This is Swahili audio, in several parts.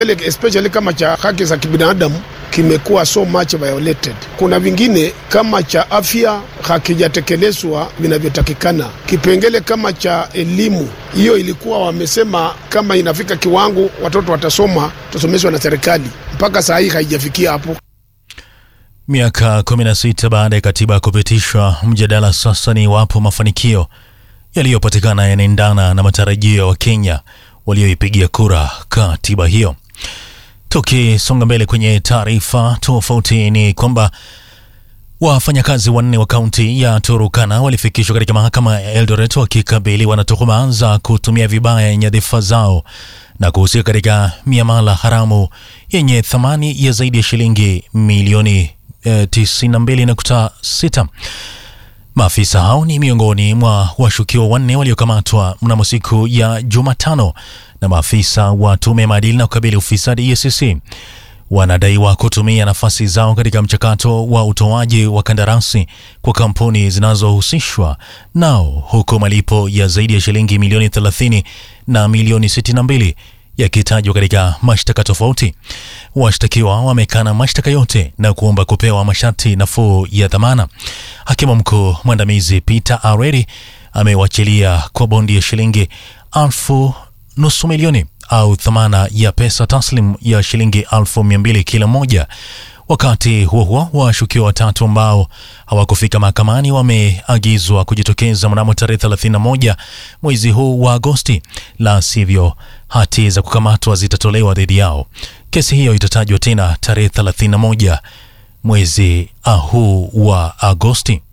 especially kama cha haki za kibinadamu kimekuwa so much violated. Kuna vingine kama cha afya hakijatekelezwa vinavyotakikana. Kipengele kama cha elimu, hiyo ilikuwa wamesema kama inafika kiwango watoto watasoma, tusomeshwa na serikali, mpaka saa hii haijafikia hapo. Miaka 16 baada ya katiba kupitishwa, mjadala sasa ni iwapo mafanikio yaliyopatikana yanaendana na matarajio ya Wakenya walioipigia kura katiba hiyo. Tukisonga mbele kwenye taarifa tofauti, ni kwamba wafanyakazi wanne wa kaunti ya Turukana walifikishwa katika mahakama ya Eldoret wakikabiliwa na tuhuma za kutumia vibaya nyadhifa zao na kuhusika katika miamala haramu yenye thamani ya zaidi ya shilingi milioni eh, 92.6. Maafisa hao ni miongoni mwa washukiwa wanne waliokamatwa mnamo siku ya Jumatano na maafisa wa tume ya maadili na kukabili ufisadi EACC. Wanadaiwa kutumia nafasi zao katika mchakato wa utoaji wa kandarasi kwa kampuni zinazohusishwa nao, huku malipo ya zaidi ya shilingi milioni 30 na milioni 62 yakitajwa katika mashtaka tofauti. Washtakiwa wamekana mashtaka yote na kuomba kupewa masharti nafuu ya dhamana. Hakimu mkuu mwandamizi Peter Areri amewachilia kwa bondi ya shilingi elfu nusu milioni au thamana ya pesa taslim ya shilingi elfu mia mbili kila moja. Wakati huo huo, washukiwa watatu ambao hawakufika mahakamani wameagizwa kujitokeza mnamo tarehe 31 mwezi huu wa Agosti, la sivyo hati za kukamatwa zitatolewa dhidi yao. Kesi hiyo itatajwa tena tarehe 31 mwezi huu wa Agosti.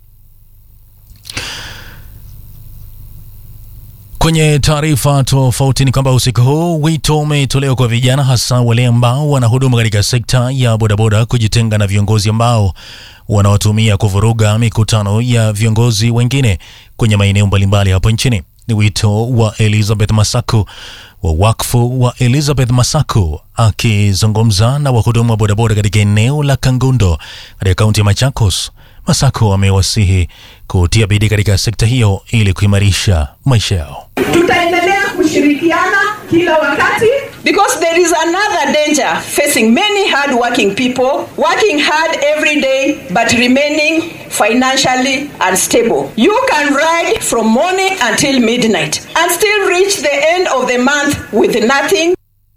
Kwenye taarifa tofauti ni kwamba usiku huu wito umetolewa kwa vijana, hasa wale ambao wanahudumu katika sekta ya bodaboda, kujitenga na viongozi ambao wanawatumia kuvuruga mikutano ya viongozi wengine kwenye maeneo mbalimbali hapo nchini. Ni wito wa Elizabeth Masaku wa wakfu wa Elizabeth Masaku akizungumza na wahudumu wa bodaboda katika eneo la Kangundo katika kaunti ya Machakos. Masaku amewasihi kutia bidii katika sekta hiyo ili kuimarisha maisha yao. Tutaendelea kushirikiana kila wakati because there is another danger facing many hard working people working hard every day but remaining financially unstable. You can ride from morning until midnight and still reach the end of the month with nothing.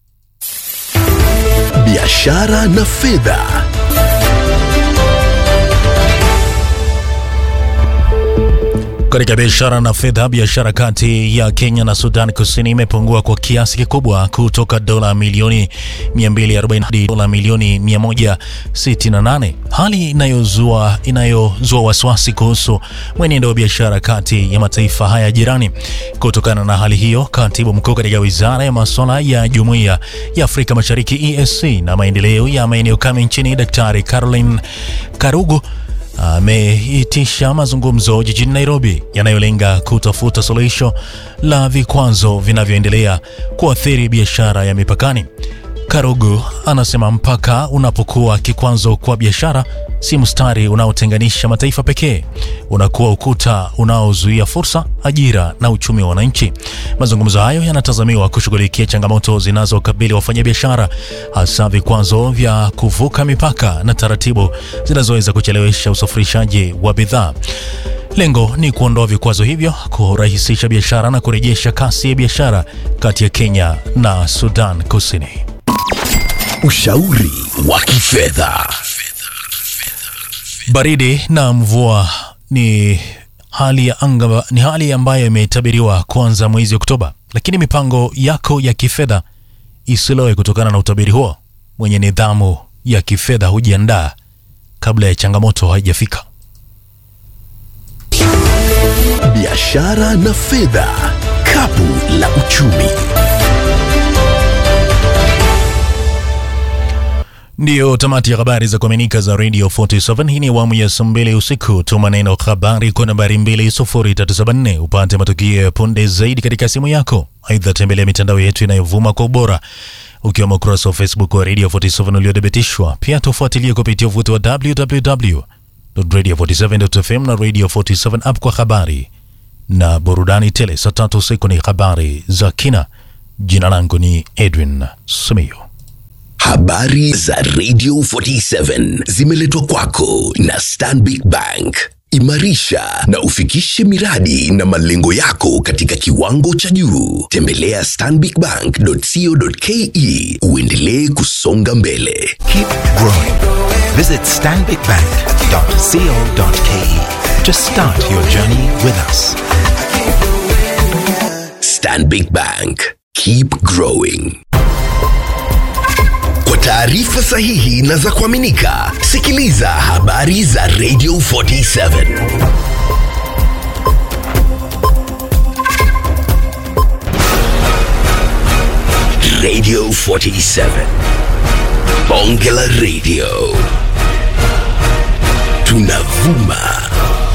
Biashara na fedha. Katika biashara na fedha, biashara kati ya Kenya na Sudan Kusini imepungua kwa kiasi kikubwa kutoka dola milioni 240 hadi dola milioni 168, hali inayozua inayozua wasiwasi kuhusu mwenendo wa biashara kati ya mataifa haya jirani. Kutokana na hali hiyo, katibu mkuu katika wizara ya masuala ya jumuiya ya Afrika Mashariki EAC na maendeleo ya maeneo kame nchini, Daktari Caroline Karugu ameitisha mazungumzo jijini Nairobi yanayolenga kutafuta suluhisho la vikwazo vinavyoendelea kuathiri biashara ya mipakani. Karugu anasema mpaka unapokuwa kikwazo kwa biashara, si mstari unaotenganisha mataifa pekee, unakuwa ukuta unaozuia fursa, ajira na uchumi wa wananchi. Mazungumzo hayo yanatazamiwa kushughulikia changamoto zinazokabili wafanyabiashara, hasa vikwazo vya kuvuka mipaka na taratibu zinazoweza kuchelewesha usafirishaji wa bidhaa. Lengo ni kuondoa vikwazo hivyo, kurahisisha biashara na kurejesha kasi ya biashara kati ya Kenya na Sudan Kusini. Ushauri wa kifedha. Baridi na mvua ni hali ya anga, ni hali ambayo imetabiriwa kuanza mwezi Oktoba, lakini mipango yako ya kifedha isiloe kutokana na utabiri huo. Mwenye nidhamu ya kifedha hujiandaa kabla ya changamoto haijafika. Biashara na fedha, kapu la uchumi. Ndiyo tamati ya habari za kuaminika za Radio 47. Hii ni awamu ya saa mbili usiku. Tuma neno habari kwa nambari 20374 upate matukio ya punde zaidi katika simu yako. Aidha, tembelea mitandao yetu inayovuma kwa ubora ukiwemo ukurasa wa Facebook wa Radio 47 uliothibitishwa. Pia tufuatilie kupitia uvuti wa www.radio47.fm na Radio 47 app kwa habari na burudani tele. Saa tatu usiku ni habari za kina. Jina langu ni Edwin Simiyu. Habari za Radio 47 zimeletwa kwako na Stanbic Bank. Imarisha na ufikishe miradi na malengo yako katika kiwango cha juu. Tembelea stanbicbank.co.ke uendelee kusonga mbele. Keep growing. Visit stanbicbank.co.ke to start your journey with us. Stanbic Bank. Keep growing. Kwa taarifa sahihi na za kuaminika, sikiliza habari za Radio 47. Radio 47. Bonge la Radio. Tunavuma